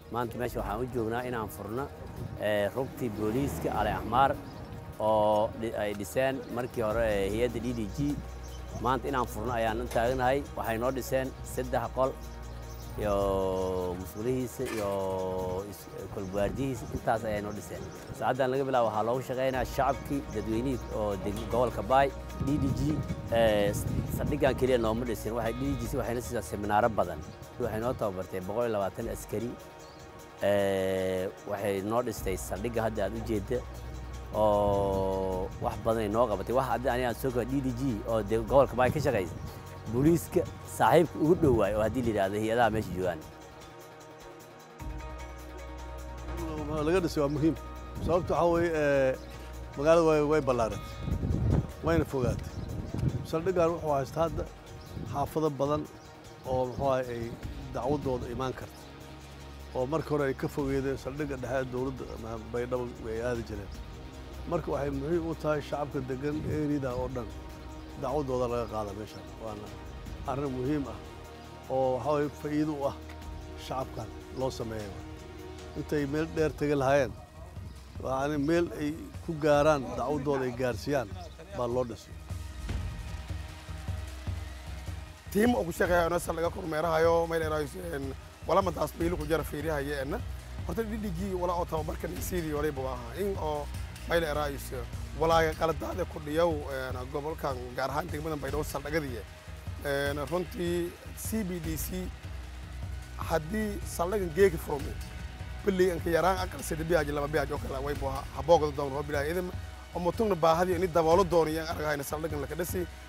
maanta meesha waxaan u joognaa inaan furno rugtii booliiska ali axmaar oo ay dhiseen markii hore hay-adda d d g maanta inaan furno ayaan u taaganahay waxay noo dhiseen saddex qol iyo mas-uulihiisa iyo kolbaardihiisa intaas ayay noo dhiseen saacaddan laga bilaabo waxaa loogu shaqaynaya shacabkii dadweynihii oo gobolka baay d d g saldhiggan keliya nooma dhisin waxay d d g waxayna siisaa seminaaro badan waxay noo tababartay boqol iyo labaatan askari waxay noo dhistay saldhigga hadda aad u jeedda oo wax badanay noo qabatay wax hadda aniga aan soo koa d d g oo dee gobolka baay ka shaqaysa booliiska saaxiibka ugu dhowaay oo haddii la yidhahdo hay-adaha meesha joogaan laga dhisay waa muhiim sababta waxaa weeye magaalada way way ballaaratay wayna fogaatay saldhiggan wuxuu haysta hadda xaafado badan oo muxuu ahay ay dacwadooda imaan karta oo marka hore ay ka fogeedeen saldhigga dhexe dowladda baydhabo ay aadi jireen marka waxay muhiim u tahay shacabka degan erida oo dhan dacwadooda laga qaada meeshan waana arrin muhiim ah oo waxaa waye faa'iido u ah shacabkan loo sameeya intay meel dheer tegi lahaayeen yani meel ay ku gaaraan dacwadooda ay gaarsiiyaan baa loo dhisay tiim oo ku shaqeeya nasa laga kormeerahayo meel walamadaas baylu ku jara fiirihayeenna horta dhidhigii wala oo tababarkan sidii waliba ahaa in oo meel eraayis walaaga qaladaada ku dhiyow gobolkan gaar ahaan degmadan baydhabo saldhagadiya runtii c b d c haddii saldhagan geegi furmi billey anka yaraan aqal sida biyaaj laba biyaaj oo kale waybu haboogda doon roo bilaay idin oo mutugna baahadii ini daboolo doonayaan argahayna saldhagan laka dhasi